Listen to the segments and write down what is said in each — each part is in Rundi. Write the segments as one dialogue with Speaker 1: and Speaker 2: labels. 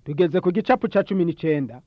Speaker 1: tugeze ku gicapu ca cumi n'icenda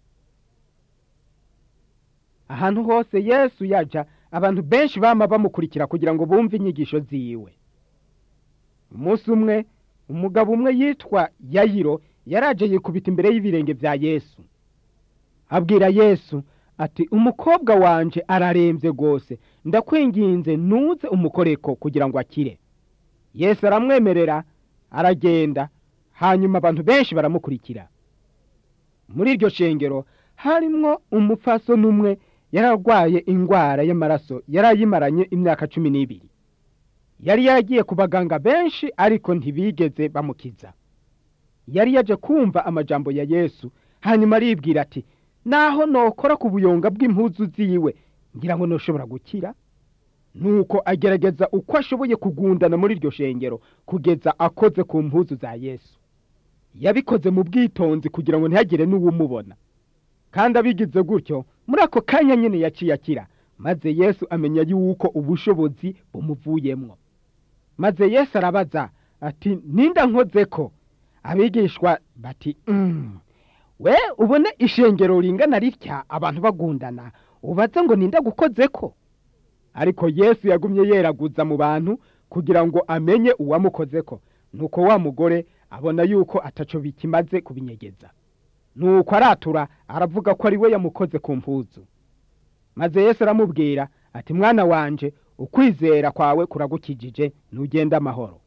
Speaker 1: ahantu hose yesu yaja abantu benshi bama bamukurikira kugira ngo bumve inyigisho ziwe umunsi umwe umugabo umwe yitwa yayiro yaraje yikubita imbere y'ibirenge vya yesu abwira yesu ati umukobwa wanje araremvye rwose ndakwinginze nuze umukoreko kugira ngo akire yesu aramwemerera aragenda hanyuma abantu benshi baramukurikira muri iryo shengero harimwo umupfasoni umwe yararwaye ingwara y'amaraso yari ayimaranye imyaka cumi n'ibiri yari yaragiye ku baganga benshi ariko ntibigeze bamukiza yari yaje kumva amajambo ya yesu hanyuma aribwira ati naho nokora ku buyonga bw'impuzu ziwe ngira ngo noshobora gukira nuko agerageza uko ashoboye kugundana muri iryo shengero kugeza akoze ku mpuzu za yesu yabikoze mu bwitonzi kugira ngo ntihagire n'uwumubona kandi abigize gutyo muri ako kanya nyine yaciye akira maze yesu amenya yuko ubushobozi bumuvuyemwo maze yesu arabaza ati ninda nkoze ko abigishwa bati "Mm, we ubone ishengero ringana ritya abantu bagundana ubaze ngo ninda gukoze ko ariko yesu yagumye yeraguza mu bantu kugira ngo amenye uwamukozeko nuko wa mugore abona yuko ataco bikimaze kubinyegeza nuko aratura aravuga ko ari we yamukoze ku mpuzu maze yesu aramubwira ati mwana wanje ukwizera kwawe kuragukijije ntugende amahoro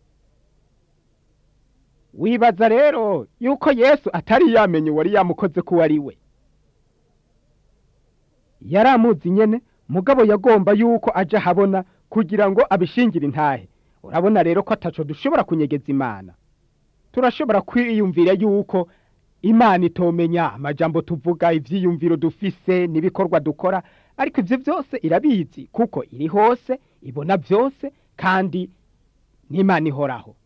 Speaker 1: wibaza rero yuko yesu atari yamenye uwari yamukoze ko uwo ari we yari amuzi nyene mugabo yagomba yuko aja habona kugira ngo abishingire intahe urabona rero ko ataco dushobora kunyegeza imana turashobora kwiyumvira yuko imana itomenya amajambo tuvuga ivyiyumviro dufise n'ibikorwa dukora ariko ivyo vyose irabizi kuko iri hose ibona vyose kandi n'imana ihoraho